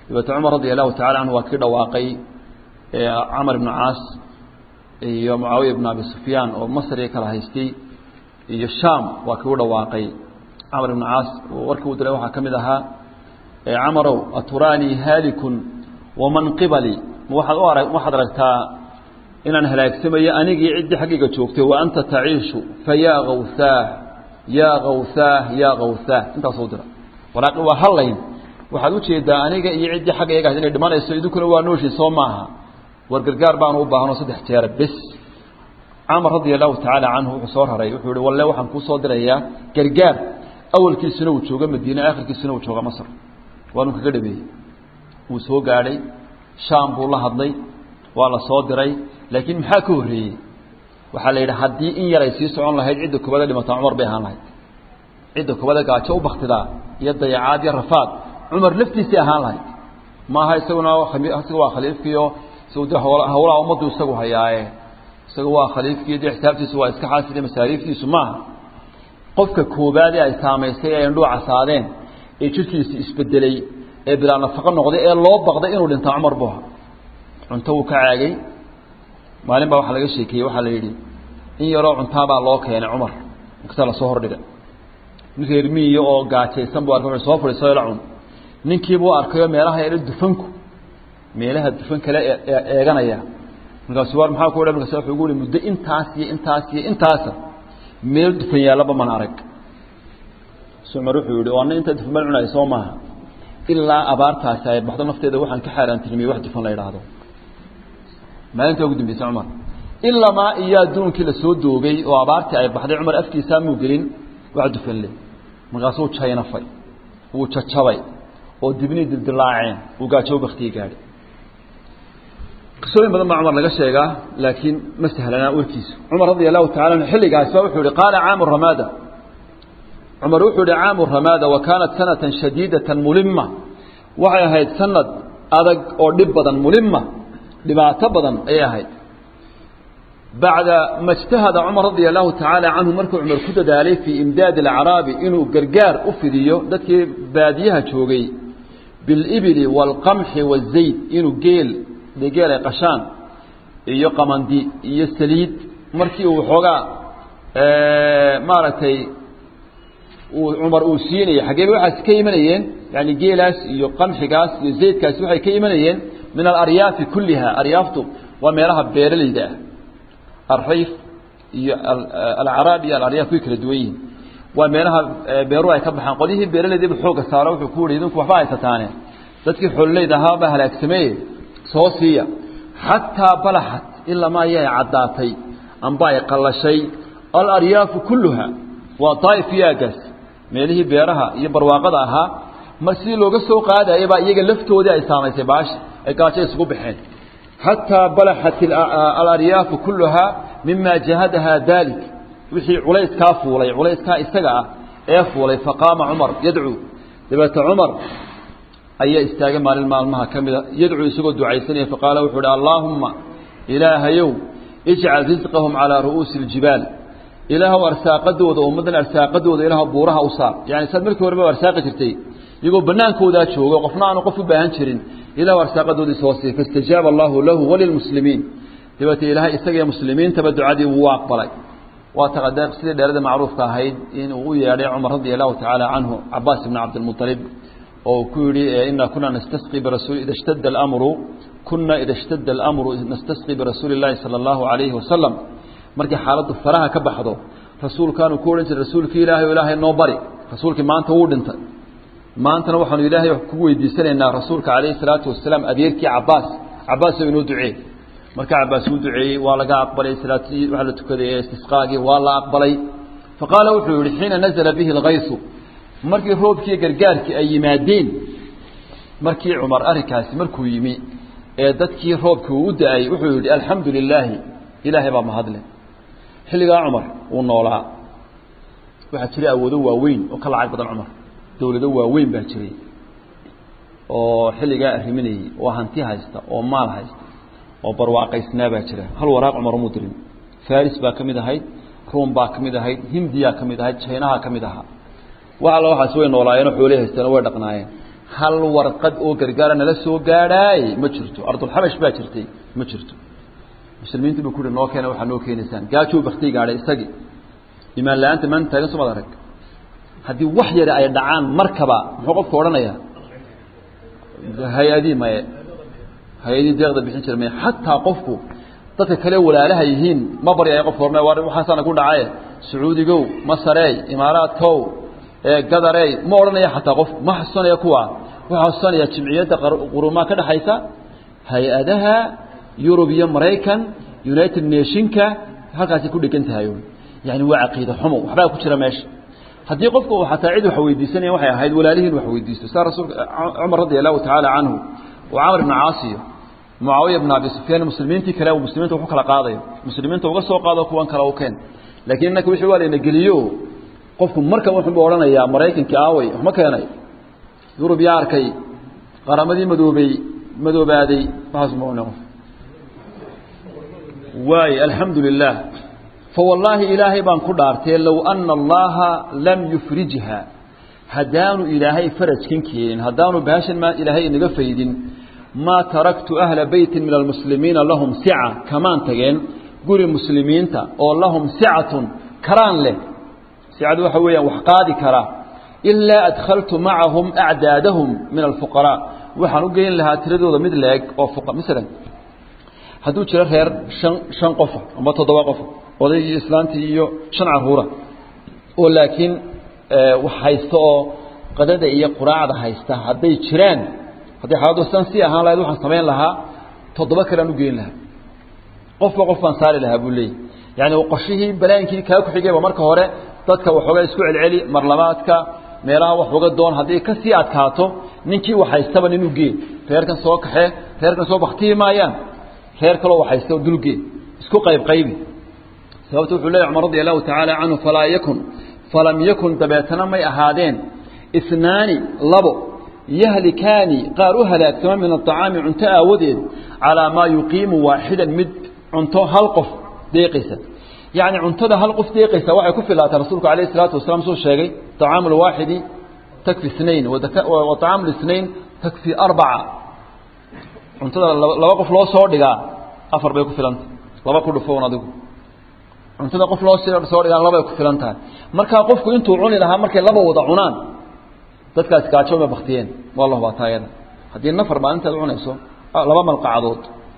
A: dabeete cumar radi allahu tacala canhu waa kii dhawaaqay camar ibnu caas iyo mucaawiya ibnu abi sufyaan oo masriga kala haystay iyo sham waa kii u dhawaaqay camar ibnu caas warkii u diray waxaa ka mid ahaa camarow aturaanii haalikun waman qibali waaad u arag waxaad aragtaa inaan halaagsamayo anigii ciddii xaggayga joogtay wa anta taciishu fa yaa kawsaah yaa kawsaah yaa kawsaah intaasuu dira walaaqi waa hallayn waxaad ujeedaa aniga iyo ciddii xaggayga ahayd inay dhimanayso idinkuna waa nooshi soo maaha war gargaar baanu u baahanoo saddex jeera bes camar radia allahu tacaala canhu wuxuu soo raray wuxuu yihi walle waxaan kuu soo dirayaa gargaar awalkiisuna uu joogo madiine aakhirkiisuna uu jooga masr waanu kaga dhameeyey wuu soo gaadhay shaam buu la hadlay waa la soo diray laakiin maxaa ka horreeyey waxaa la yidhi haddii in yaray sii socon lahayd cidda kubada dhimataa cumar bay ahaan lahayd cidda kubada gaajo u baktidaa iyo dayacaad iyo rafaad cumar laftiisay ahaan lahayd maaha isaguna isaga waa khaliifkiio isagu de hawlaha ummaddu isagu hayaaye isaga waa khaliifkii de xisaabtiisu waa iska xaaside masaariiftiisu maaha qofka koobaadee ay saamaysay ee indhuu casaadeen ee jirkiisi isbedelay ee bilaa nafaqo noqday ee loo baqday inuu dhintaa cumar buha cunto wuu ka caagay maalin baa waxaa laga sheekeeyey waxaa la yidhi in yaroo cuntaabaa loo keenay cumar markaasaa lasoo hordhigay nin reer miiyo oo gaajaysan buu arkay wuxuu soo fadhiiso ila cun ninkiibuu arkayoo meelaha yadha dufanku meelaha dufan kale eeganaya markaasu war maxaa ku dha markaas wuxuu ugu yihi muddo intaas iyo intaas iyo intaasa meel dufan yaallaba man arag cumar wuxuu yihi ana intaa dufan baan cunaya soo maaha ilaa abaartaasi ay baxdo nafteeda waxaan ka xaaraantirmiyey wax dufan la idhaahdo maalintaa ugu dambeysay cumar ilamaa iyo adduunkii lasoo doogay oo abaartii ay baxday cumar afkiisaa muu gelin wax dufan le markaasuu jaynafay wuu jajabay oo dibnii dildilaaceen uu gaajo baktiyi gaadhay qisooyin badan baa cumar laga sheegaa laakiin ma sahlanaa warkiisu cumar radia allahu tacala anhu xilligaas ba wuxuu yihi qaala caamu ramaada cumar wuxuu yihi caamu ramaada wa kaanat sanatan shadiidatan mulima waxay ahayd sanad adag oo dhib badan mulima dhibaato badan ayay ahayd bacda ma اجtahada cumar radia allahu tacaala canhu markuu cumar ku dadaalay fii imdaadi اlacraabi inuu gargaar u fidiyo dadkii baadiyaha joogay biاlibili wاlqamxi wالzayd inuu geel dee geel ay qashaan iyo qamandi iyo saliid markii uu xoogaa maaragtay uu cumar uu siinayay xaggee bay waxaas ka imanayeen yani geelaas iyo qamxigaas iyo zaydkaasi waxay ka imanayeen min alaryaafi kulliha aryaaftu waa meelaha beeralayda ah alrayf iyo alcaraab iyo alaryaaf way kala duwan yihiin waa meelaha beeruhu ay ka baxaan qolyihii beeralaydiiba xooga saaro wuxuu ku yihi idinku waxba haysataane dadkii xoololeyda ahaa baa halaagsameeye soo siiya xataa balaxat ilaa ma ayay caddaatay amba ay qallashay alaryaafu kulluha waa daa'if iyo aagaas meelihii beeraha iyo barwaaqada ahaa mar sidii looga soo qaadaya baa iyaga laftoodii ay saamaysay baashi ay gaajo isugu baxeen xataa balaxat alaryaafu kulluhaa mima jahadaha dalik wixii culayskaa fuulay culayskaa isaga ah ee fuulay faqaama cumar yadcuu dabeete cumar ayaa istaagay maalin maalmaha ka mida yadcuu isagoo ducaysanaya faqaala wuxuu uhi allaahumma ilaahayow ijcal risqahum calaa ru'uusi اljibaal ilaahw arsaaqadooda ummaddan arsaaqadooda ilaah buuraha u saar yani saad markii horeba arsaaqi jirtay iyagoo banaankoodaa joogo qofna aanu qof u baahan jirin ilah arsaaqadoodii soo siiy faistajaaba allahu lahu walilmuslimiin dabeete ilaahay isaga muslimiintaba ducadii wuu aqbalay waa taqade sidii dheerada macruufka ahayd in uu u yeedhay cumar radia allahu tacaala canhu cabaas ibni cabdilmuطalib oo ku yihi ina kuna nastasqi birasul ida shtada اlamru kuna ida shtada اlamru nastasqi birasuuli اllahi salى allahu alayhi wasalam markii xaaladdu faraha ka baxdo rasuulkaanu ku odhan jiray rasuulkii ilaahay o ilaahay noo bari rasuulkii maanta wuu dhintay maantana waxaanu ilaahay kugu weydiisanaynaa rasuulka calayhi salaatu wasalaam adeerkii cabaas cabaasoo inoo duceey marka cabaas uu duceeyey waa laga aqbalay salaatii waxa la tukaday ee istisqaagii waa la aqbalay faqaala wuxuu yihi xiina nazala bihi اlkaysu markii roobkii gargaarkii ay yimaadeen markii cumar arrinkaasi markuu yimi ee dadkii roobkii uu u da-ay wuxuu yihi alxamdu lilaahi ilaahay baa mahadle xilligaa cumar uu noolaa waxaa jiray awoodo waaweyn oo ka lacag badan cumar dawlado waaweyn baa jiray oo xilligaa arriminayey oo hanti haysta oo maal haysta oo barwaaqaysnaa baa jira hal waraaq cumar umuu dirin faris baa ka mid ahayd ruum baa ka mid ahayd hindiyaa ka mid ahayd jaynaha ka mid ahaa wax alla waxaas way noolaayeenoo xoolay haysteen oo way dhaqnaayeen hal warqad oo gargaara nala soo gaadhaay ma jirto ardulxabash baa jirtay ma jirto muslimiintu buu kuhi noo keena waxaa noo keenaysaan gaajuu baktii gaadhay isagii imaan la-aanta maanta taagan somaad arag haddii wax yare ay dhacaan markaba muxuu qofku odhanayaa hay-adii maye hay-adii deeqda bixin jira maye xataa qofku dadka kale walaalaha yihiin ma baryayo qofku orna war waxaasaana ku dhacaye sacuudigow masareey imaaraadkow gadarey ma odhanaya xataa qofku ma xasuusanaya kuwa wuxuu xasuusanaya jimciyadda qurumaha ka dhexaysa hay-adaha yurub iyo maraykan united nationka halkaasay ku dhegan tahay yani waa caqiida xumo waxbaa ku jira meesha haddii qofku uu xataa cid wax weydiisanaya waxay ahayd walaalihiin wax weydiisto saa rasuulka cumar radi allahu tacaala canhu oo camr ibn caasiyo mucaawiya bn abi sufyaan muslimiintii kale muslimiinta waxu kala qaadayo muslimiinta uga soo qaado kuwan kale u keen laakiin innaka wixii waa layna geliyo qofku marka wuxuu odhanayaa maraykankii aaway waxma keenay yurub yaa arkay qaramadii madoobey madoobaaday waxaas ma qof waay alxamdu lilah fawallaahi ilaahay baan ku dhaartee low ana allaha lam yufrijha haddaanu ilaahay farajkan keenin haddaanu bahashan maa ilaahay inaga faydin maa taraktu ahla beytin min almuslimiina lahum sica kamaan tageen guri muslimiinta oo lahum sicatun karaan leh sicadu waxa weeyaan wax qaadi kara ilaa adkhaltu macahum acdaadahum min alfuqaraa waxaan u geyn lahaa tiradooda mid leeg oo masalan hadduu jiro reer shan shan qofa amba toddoba qofa odaygii islaantii iyo shan caruura oo laakiin wax haysta oo qadada iyo quraacda haysta hadday jiraan hadday xaaladdu san sii ahaan lahayd waxaan samayn lahaa toddoba kalean u geyn lahaa qofba qof baan saari lahaa buu leeyay yani qorshihii balaayinkii kaa ku xigayba marka hore dadka waxoogaa isku celceli marlabaadka meelaha wax uga doon haddii ka sii adkaato ninkii wax haystaba nin u gee reerkan soo kaxee reerkan soo baktiyi maayaan reer kaloo wax haysta dulgee isku qayb qaybi sababta wuxuu leeyahy cumar radi allahu tacaala canhu falaa yakun falam yakun dabeetana may ahaadeen isnaani labo yahlikaani qaar u halaagsama min aطacaami cunto aawadeed calaa maa yuqiimu waaxidan mid cunto hal qof deeqaysa yacni cuntada hal qof deeqaysa waxay ku filaataa rasuulku alayh isalaatu wasalaam suu sheegay طacaamu lwaaxidi takfi snain wa طacaamu اsnain takfi arbaca cuntada laba qof loo soo dhigaa afar bay ku filanta laba ku dhufoon adigu cuntada qof loo soo dhigaa labay ku filan tahay markaa qofku intuu cuni lahaa markay laba wada cunaan dadkaasi gaajo ma baktiyeen waa la hubaa taayada haddii nafar maalintaad cunayso laba malqacadood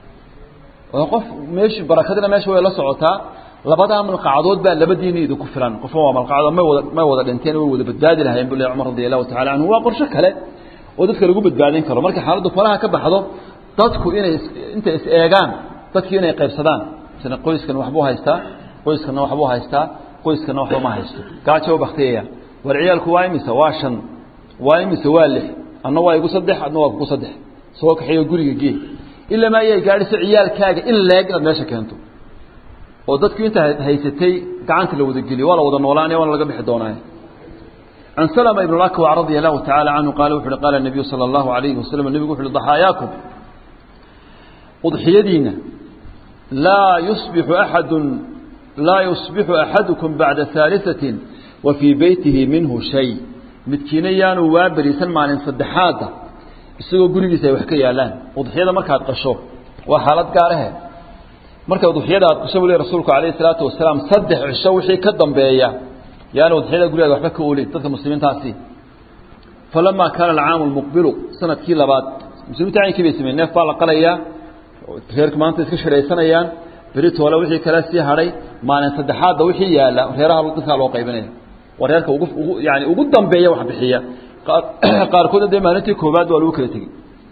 A: oo qof meeshi barakadina meesha way la socotaa labadaa malqacadood baa labadiina idinku filan qofka waa malqacadood may wada may wada dhinteen way wada badbaadi lahayen bu leh cumar radi allahu tacala canhu waa qorsho kale oo dadka lagu badbaadin karo markay xaaladdu faraha ka baxdo dadku inay intay is eegaan dadkii inay qaybsadaan misna qoyskan waxbuu haystaa qoyskanna waxbuu haystaa qoyskanna waxba ma haysto gaajo baktiyaya war ciyaalku waa imise waa shan waa imise waa lix adna waa igu saddex adna waa kugu saddex soo kaxeeyo guriga gee ilaa ma ayay gaadhiso ciyaalkaaga in leeg inaad meesha keento oo dadku inta haysatay gacanta la wada geliyo waa la wada noolaanaya waana laga bixi doonaaye can slma ibn اakwac radia allahu taعala canhu qaala wuxu uhi qaala الnabiyu salى اllahu alayhi wasalam nebigu wuxu uhi ضaxaayaakum udxiyadiina laa yusbixu axadu laa yusbixu axadukum bacda haaliثaةi wa fii beytihi minhu shay midkiina yaanu waa beriisan maalin saddexaadda isagoo gurigiisa ay wax ka yaalaan udxiyada markaad qasho waa xaalad gaarahe marka udxiyada aad qasho buu le rasuulku alayh الsalaatu wasalaam saddex cisho wixii ka dambeeya yaani udxiyada gurigaada waxba ka oolin dadka muslimiintaasi falamaa kaana alcaamu lmuqbilu sanadkii labaad muslimiinta caynkii bay sameyen neef baa la qalayaa reerka maanta iska shiraysanayaan beri toole wixii kale sii hadhay maalin saddexaadda wixii yaalla reeraha dadkaa loo qaybinaya waa reerka ugu ugu yani ugu dambeeya wax bixiya qaarkoodna dee maalintii koobaad waa lagu kala tegey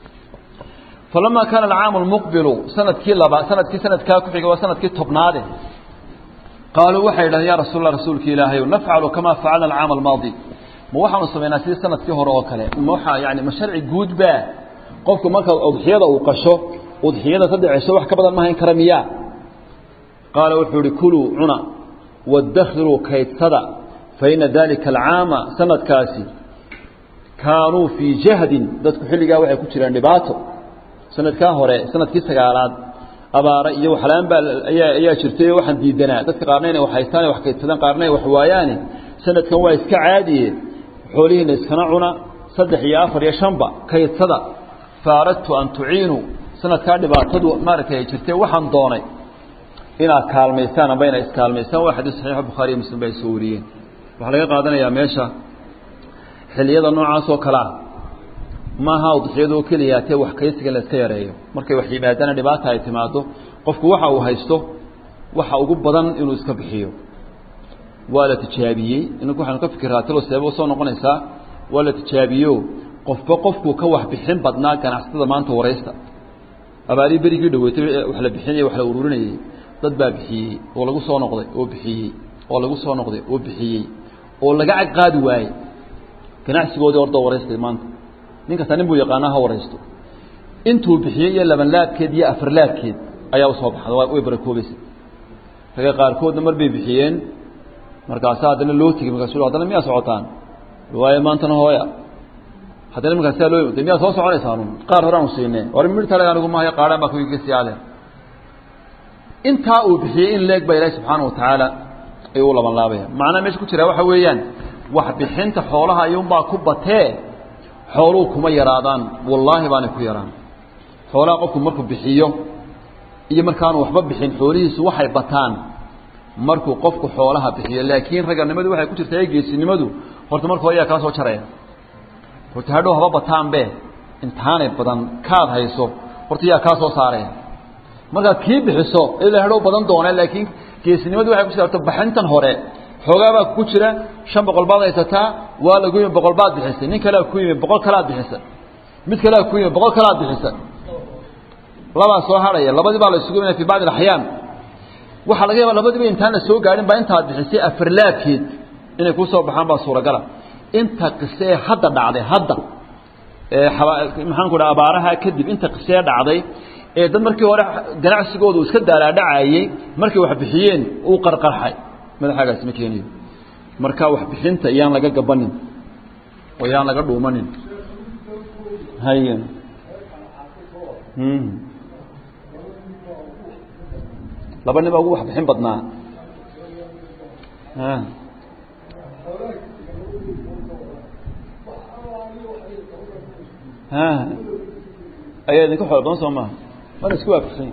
A: falamaa kaana alcaamu lmuqbilu sanadkii laba sanadkii sanadkaa ku xigay waa sanadkii tobnaade qaaluu waxay yidhahdeen ya rasuul allah rasuulka ilaahayow nafcalu kamaa facalna alcaama almaadi ma waxaanu samaynaa sidii sanadkii hore oo kale ma waxaa yani ma sharci guud baa qofku marka udxiyada uu qasho udxiyada saddex cisho wax ka badan ma hayn kara miyaa qaala wuxuu ihi kuluu cuna wadakhiruu kaydsada fa ina dalika alcaama sanadkaasi kaanuu fii jahdin dadku xilligaa waxay ku jiraan dhibaato sanadkaa hore sanadkii sagaalaad abaara iyo waxlaan baa ayaa ayaa jirtay oo waxaan diidanaa dadka qaarna inay wax haystaan wax kaydsadaan qaarna ay wax waayaane sanadkan waa iska caadiye xoolihiina iskana cuna saddex iyo afar iyo shanba kaydsada faaradtu an tuciinuu sanadkaa dhibaatadu maaragtay ay jirtay waxaan doonay inaad kaalmaysaan amba inaad iskaalmaysaan waa xadiis saxiixa bukhaariyo muslim ba ay soo wariyeen waxaa laga qaadanayaa meesha xilliyada noocaas oo kale ah maaha udxiyadoo keliya tee wax kaysiga in la iska yareeyo markay wax yimaadana dhibaata ay timaado qofku waxa uu haysto waxa ugu badan inuu iska bixiyo waa la tijaabiyey inanku waxaanu ka fikiraa talo seeba soo noqonaysaa waa la tijaabiyo qofba qofkuu ka wax bixin badnaa ganacsatada maanta waraysta abaalii berigii dhaweetay wax la bixinayay wax la ururinayay dad baa bixiyey oo lagu soo noqday oo bixiyey oo lagu soo noqday oo bixiyey oo laga cagqaadi waayey ganacsigoodii ordoo waraystay maanta nin kasta nin buu yaqaanaa ha waraysto intuu bixiyey iyo labanlaadkeed iyo afarlaadkeed ayaa usoo baxda way barakoobaysa raga qaarkoodna mar bay bixiyeen markaasa haddana loo tegey markaasu haddana miyaa socotaan waaye maantana hooya haddana markaasaa loo de miyaa soo soconaysaanu qaar horeanu siinee war mir tale anigu maayo qaadhaan baa kuiga siyaadeen intaa uu bixiyey in leeg baa ilaahi subxaana watacaala ayuu u laban laabaya macnaha meesha ku jira waxa weeyaan wax bixinta xoolaha ayuunbaa ku batee xooluhu kuma yaraadaan wallaahi baanay ku yaraan xoolaha qofku markuu bixiyo iyo markaanu waxba bixin xoolihiisu waxay bataan markuu qofku xoolaha bixiyo laakiin raganimadu waxay ku jirtaa geesinimadu horta marka hore ayaa kaa soo jaraya horta hadhow haba bataanbe intaanay badan kaad hayso horta yaa kaa soo saaraya markaad kii bixiso ilaa hadhow badan doona laakiin geesinimadu waxay ku jirta baxintan hore xoogaa baa ku jira shan boqol baad haysataa waa lagu yimi boqol baad bixisay nin kalea ku yimi boqol kalaad bixisa mid kalea ku yimi boqol kalaad bixisa labaa soo hadhaya labadii baa la isugu imanaya fi bacdi alaxyaan waxaa laga yaaba labadiiba intaan la soo gaadhin baa intaad bixisay afarlaadkeed inay kuu soo baxaan baa suuragala inta qise ee hadda dhacday hadda maxaan ku dhaha abaaraha kadib inta qisee dhacday ee dad markii hore ganacsigoodu iska daalaadhacayey markay wax bixiyeen uu qarqarxay madaxaagaasi ma keeniyo marka wax bixinta iyaan laga gabanin oo yaan laga dhuumanin hay laba nin baa ugu wax bixin badnaa ayaa idinka xool badan soo maha waa la isku waafaqsan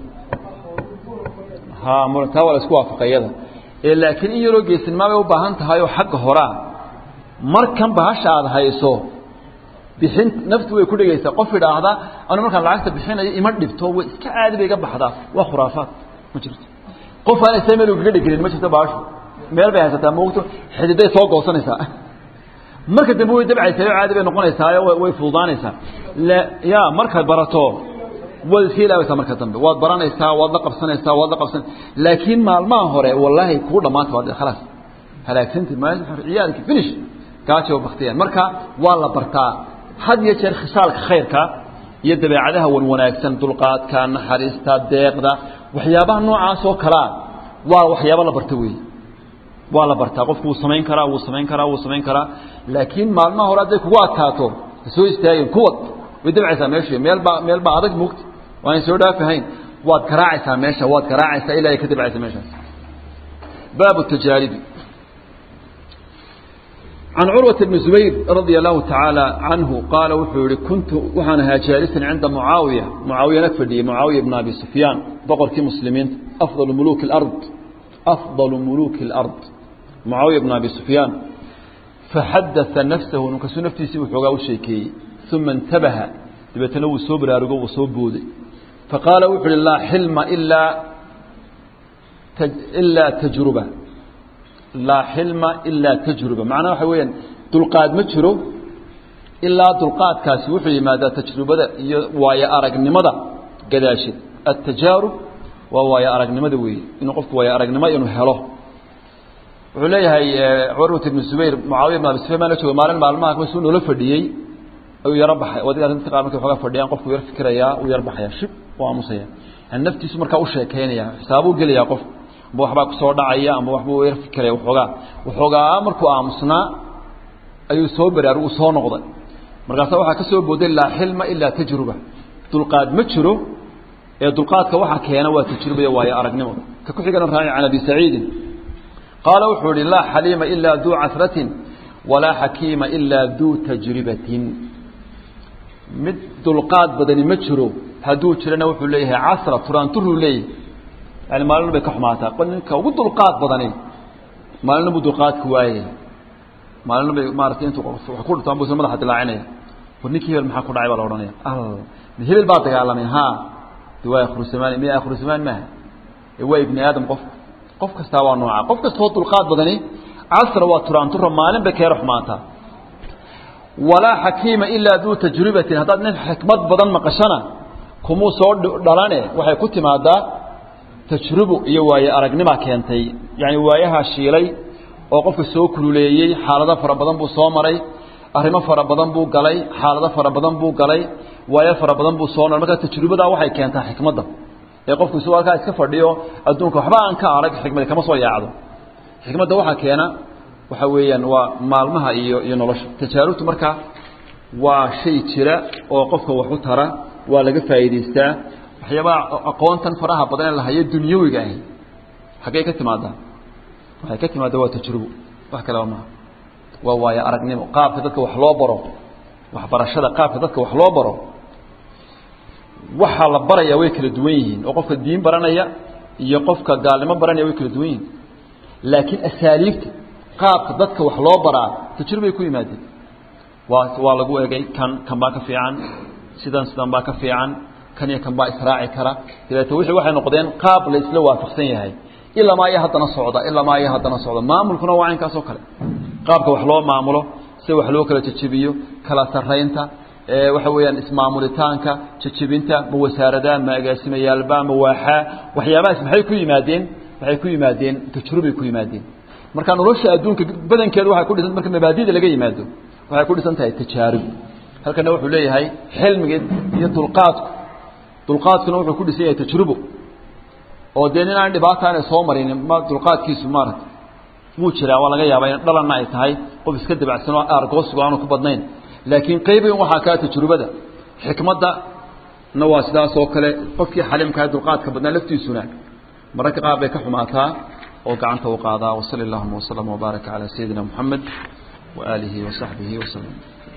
A: ha taa waa la isku waafaqayada laakiin in yaroo geesinmaa bay u baahan tahay oo xagga horaa markan bahasha aada hayso bixin naftu way ku dhegaysaa qof idhaahda anu markaan lacagta bixinayo ima dhibto way iska caadi bay iga baxdaa waa khuraafaad ma jirto qof aan isa meel ugaga dhegelin ma jirto bahashu meel bay haysataa moogto xididay soo goosanaysaa marka dambe way dabcaysaa oo caadi bay noqonaysaa way fududaanaysaa ya markaad barato waad iska ilaabaysaa marka dambe waad baranaysaa waad la qabsanaysaa waad la qabsan laakiin maalmaha hore wallaahi kuu dhamaanta waa khalaas halaagsanti ciyaalki finish gaajo baktiyaan marka waa la bartaa had iyo jeer khisaalka khayrka iyo dabeecadaha wan wanaagsan dulqaadka naxariista deeqda waxyaabaha noocaas oo kalea waa waxyaabo la barta weeye waa la bartaa qofku wuu samayn karaa wuu samayn karaa wuu samayn karaa laakiin maalmaha hore hadday kugu adkaato ha soo istaagin kuwad way dabcaysaa meeshu meel baa meel baa adag mugta waanay soo dhaafahayn waad garaacaysaa meesha waad garaacaysaa ilaa ay ka dabcaysa meeshaas baabu tajaaribi can curwata bni zubayr radia allahu tacaala canhu qaala wuxuu yihi kuntu waxaan ahaa jaalisan cinda mucaawiya mucaawiyana fadhiyey mucaawiya bna abi sufyaan boqorkii muslimiinta afdalu muluki alard afdalu muluki alard mucaawiya bna abi sufyaan faxadaa nafsahu ninkasuu naftiisii wuxoogaa u sheekeeyey uma intabaha dabeetana wuu soo baraarugo wuu soo booday faqaala wuxu uhi laa xilma ilaa ilaa tajruba laa xilma ilaa tajruba macnaha waxa weeyaan dulqaad ma jiro ilaa dulqaadkaasi wuxuu yimaadaa tajrubada iyo waayo aragnimada gadaasheed atajaarub waa waayo aragnimada weeye inuu qofku waayo aragnimo inuu helo wuxuu leeyahay curwat ibnu zubayr mucaawiya ibn abi sufyan baan la jooga maalin maalmaha kasuu noola fadhiyey ayuu yaro baxay adiga dadka qaar markay waxoogaa fadhiyaan qofku yar fikirayaa uu yar baxaya shib u aamusaya yani naftiisu markaa u sheekaynaya xisaabuu gelayaa qof amba waxbaa kusoo dhacaya amba waxbuu yar fikiraya waxoogaa waxoogaa markuu aamusnaa ayuu soo baraar uu soo noqday markaasa waxaa ka soo booday laa xilma ilaa tajruba dulqaad ma jiro ee dulqaadka waxaa keena waa tajruba iyo waayo aragnimo ka ku xigana raaci can abi saciidin qaala wuxuu ihi laa xaliima ilaa duu casratin walaa xakiima ilaa duu tajribatin mid dulqaad badani ma jiro hadduu jirana wuxuu leeyahay casra turaanturuu leeyahy yani maalina bay ka xumaataa qol ninka ugu dulqaad badani maalina buu dulqaadka waayaya maalina bay maaratay intuu wax ku dhuntaan buu isla madaxa dilaacinaya war ninkii hebel maxaa ku dhacay baa la odhanaya hebel baa dagaalamay ha de waa akhrusamaan miya akhrusamaan maaha waa ibni aadam qof qof kastaa waa nooca qof kastoo dulqaad badani casra waa turaantura maalin bay keera xumaataa walaa xakiima ilaa duu tajribatin haddaad nin xikmad badan maqashana kumuu soo dhalane waxay ku timaadaa tajrubo iyo waaye aragnima keentay yani waayahaa shiilay oo qofka soo kululeeyey xaalado fara badan buu soo maray arrimo fara badan buu galay xaalado fara badan buu galay waayo fara badan buu soo maray marka tajrubadaa waxay keentaa xikmadda ee qofku isagoo halkaa iska fadhiyo adduunka waxba aan ka arag xikmadi kama soo yaacdo xikmadda waxaa keena waxa weeyaan waa maalmaha iyo iyo nolosha tajaarubtu marka waa shay jira oo qofka wax u tara waa laga faa'iidaystaa waxyaabaha aqoontan faraha badan ee la hayo dunyawiga ahi xaggey ka timaadaa waxay ka timaada waa tajrubo wax kaleba maaha waa waayo aragnimo qaabka dadka wax loo baro waxbarashada qaabka dadka wax loo baro waxaa la baraya way kala duwan yihiin oo qofka diin baranaya iyo qofka gaalnimo baranaya way kala duwan yihiin laakiin asaaliibta qaabka dadka wax loo baraa tajrubay ku yimaadeen waa waa lagu egay kan kan baa ka fiican sidan sidan baa ka fiican kan iyo kan baa israaci kara dabeete wixii waxay noqdeen qaab la isla waafaqsan yahay ilaa maa iyo haddana socda ilaa maa iyo haddana socda maamulkuna waa caynkaas oo kale qaabka wax loo maamulo sida wax loo kala jejebiyo kala sarraynta waxa weeyaan ismaamulitaanka jejebinta ma wasaaradaa ma agaasimayaalba ma waaxaa waxyaabahaas maxay ku yimaadeen waxay ku yimaadeen tajrubay ku yimaadeen marka nolosha adduunka badankeeda waxay ku dhisan marka mabaadida laga yimaado waxay ku dhisan tahay tajaarub halkana wuxuu leeyahay xilmiga iyo dulqaadku dulqaadkuna wuxuu ku dhisan yahay tajrubo oo dee nin aan dhibaata aanay soo marinin ma dulqaadkiisu maarata wuu jiraa waa laga yaabaa in dhalanna ay tahay qof iska dabacsan oo aargoosigu aanu ku badnayn laakiin qaybigan waxaa kaa tajrubada xikmadda na waa sidaas oo kale qofkii xaliimkaa dulqaadka badnaa laftiisuna mararka qaar bay ka xumaataa oo gacanta u qaadaa wasali allahuma waslama wbaaraka calaa sayidina moxamed waaalihi wasaxbihi waslem